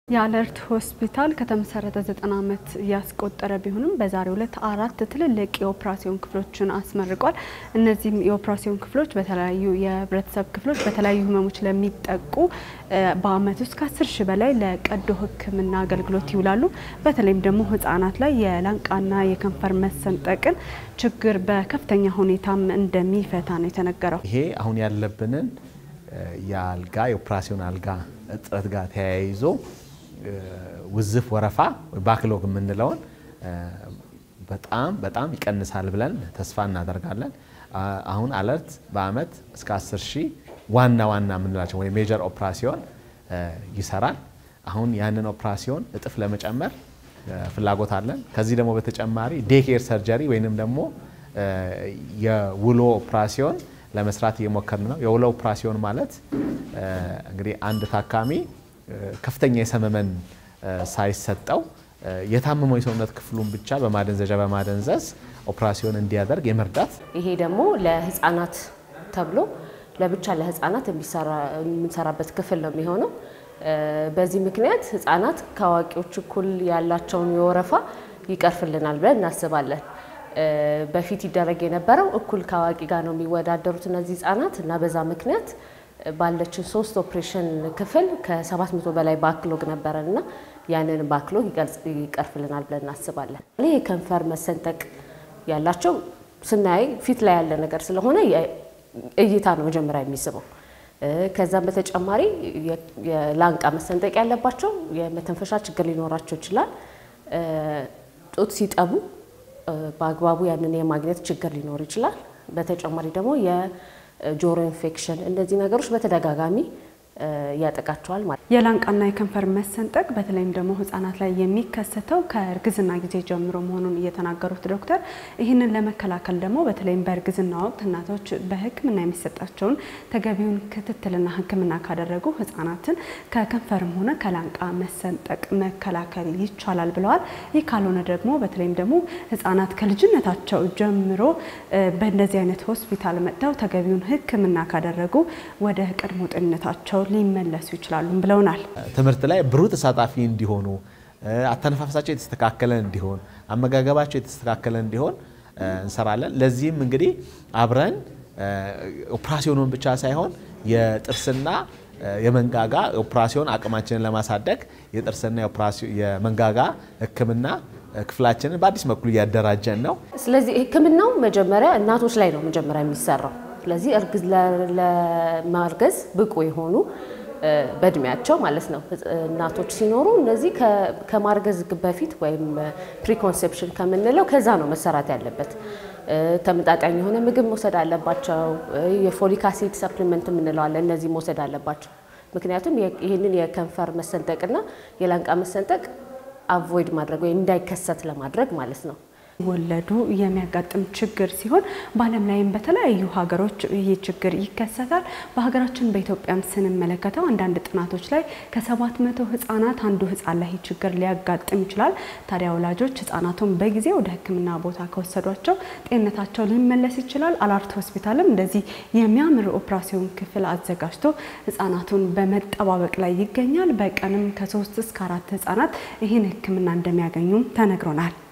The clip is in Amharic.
የአለርት ሆስፒታል ከተመሰረተ ዘጠና ዓመት ያስቆጠረ ቢሆንም በዛሬው ዕለት አራት ትልልቅ የኦፕራሲዮን ክፍሎችን አስመርቋል። እነዚህም የኦፕራሲዮን ክፍሎች በተለያዩ የህብረተሰብ ክፍሎች በተለያዩ ህመሞች ለሚጠቁ በአመት ውስጥ ከአስር ሺህ በላይ ለቀዶ ሕክምና አገልግሎት ይውላሉ። በተለይም ደግሞ ህጻናት ላይ የላንቃና የከንፈር መሰንጠቅን ችግር በከፍተኛ ሁኔታም እንደሚፈታ ነው የተነገረው። ይሄ አሁን ያለብንን የአልጋ የኦፕራሲዮን አልጋ እጥረት ጋር ተያይዞ ውዝፍ ወረፋ ባክሎግ የምንለውን በጣም በጣም ይቀንሳል ብለን ተስፋ እናደርጋለን። አሁን አለርት በአመት እስከ 10 ሺህ ዋና ዋና የምንላቸው ወይ ሜጀር ኦፕራሲዮን ይሰራል። አሁን ያንን ኦፕራሲዮን እጥፍ ለመጨመር ፍላጎት አለን። ከዚህ ደግሞ በተጨማሪ ዴኬር ሰርጀሪ ወይንም ደግሞ የውሎ ኦፕራሲዮን ለመስራት እየሞከርን ነው። የውሎ ኦፕራሲዮን ማለት እንግዲህ አንድ ታካሚ ከፍተኛ የሰመመን ሳይሰጠው የታመመው የሰውነት ክፍሉን ብቻ በማደንዘዣ በማደንዘዝ ኦፕራሲዮን እንዲያደርግ የመርዳት ይሄ ደግሞ ለህፃናት ተብሎ ለብቻ ለህፃናት የምንሰራበት ክፍል ነው የሚሆነው። በዚህ ምክንያት ህፃናት ከአዋቂዎች እኩል ያላቸውን የወረፋ ይቀርፍልናል ብለን እናስባለን። በፊት ይደረግ የነበረው እኩል ከአዋቂ ጋር ነው የሚወዳደሩት እነዚህ ህጻናት እና በዛ ምክንያት ባለችን ሶስት ኦፕሬሽን ክፍል ከ700 በላይ ባክሎግ ነበረን እና ያንን ባክሎግ ይቀርፍልናል ብለን እናስባለን። ይህ የከንፈር መሰንጠቅ ያላቸው ስናይ ፊት ላይ ያለ ነገር ስለሆነ እይታ ነው መጀመሪያ የሚስበው። ከዛም በተጨማሪ የላንቃ መሰንጠቅ ያለባቸው የመተንፈሻ ችግር ሊኖራቸው ይችላል። ጡት ሲጠቡ በአግባቡ ያንን የማግኘት ችግር ሊኖር ይችላል። በተጨማሪ ደግሞ የጆሮ ኢንፌክሽን እነዚህ ነገሮች በተደጋጋሚ ያጠቃቸዋል ማለት ነው። የላንቃና የከንፈር መሰንጠቅ በተለይም ደግሞ ህጻናት ላይ የሚከሰተው ከእርግዝና ጊዜ ጀምሮ መሆኑን እየተናገሩት ዶክተር ይህንን ለመከላከል ደግሞ በተለይም በእርግዝና ወቅት እናቶች በሕክምና የሚሰጣቸውን ተገቢውን ክትትልና ሕክምና ካደረጉ ህጻናትን ከከንፈርም ሆነ ከላንቃ መሰንጠቅ መከላከል ይቻላል ብለዋል። ይህ ካልሆነ ደግሞ በተለይም ደግሞ ህጻናት ከልጅነታቸው ጀምሮ በእንደዚህ አይነት ሆስፒታል መጥተው ተገቢውን ሕክምና ካደረጉ ወደ ቀድሞ ጤንነታቸው ሊመለሱ ይችላሉ ብለውናል። ትምህርት ላይ ብሩህ ተሳታፊ እንዲሆኑ፣ አተነፋፈሳቸው የተስተካከለ እንዲሆን፣ አመጋገባቸው የተስተካከለ እንዲሆን እንሰራለን። ለዚህም እንግዲህ አብረን ኦፕራሲዮኑን ብቻ ሳይሆን የጥርስና የመንጋጋ ኦፕራሲዮን አቅማችንን ለማሳደግ የጥርስና የመንጋጋ ህክምና ክፍላችንን በአዲስ መልኩ እያደራጀን ነው። ስለዚህ ህክምናው መጀመሪያ እናቶች ላይ ነው መጀመሪያ የሚሰራው። ስለዚህ ለማርገዝ ብቁ የሆኑ በእድሜያቸው ማለት ነው እናቶች ሲኖሩ እነዚህ ከማርገዝ በፊት ወይም ፕሪኮንሴፕሽን ከምንለው ከዛ ነው መሰራት ያለበት። ተመጣጣኝ የሆነ ምግብ መውሰድ አለባቸው። የፎሊክ አሲድ ሰፕሊመንት የምንለዋለን እነዚህ መውሰድ አለባቸው። ምክንያቱም ይህንን የከንፈር መሰንጠቅና የላንቃ መሰንጠቅ አቮይድ ማድረግ ወይም እንዳይከሰት ለማድረግ ማለት ነው። ወለዱ የሚያጋጥም ችግር ሲሆን በዓለም ላይም በተለያዩ ሀገሮች ይህ ችግር ይከሰታል። በሀገራችን በኢትዮጵያም ስንመለከተው አንዳንድ ጥናቶች ላይ ከሰባት መቶ ህጻናት አንዱ ህጻን ላይ ችግር ሊያጋጥም ይችላል። ታዲያ ወላጆች ህጻናቱን በጊዜ ወደ ሕክምና ቦታ ከወሰዷቸው ጤንነታቸው ሊመለስ ይችላል። አለርት ሆስፒታልም እንደዚህ የሚያምር ኦፕራሲዮን ክፍል አዘጋጅቶ ህጻናቱን በመጠባበቅ ላይ ይገኛል። በቀንም ከሶስት እስከ አራት ህጻናት ይህን ሕክምና እንደሚያገኙም ተነግሮናል።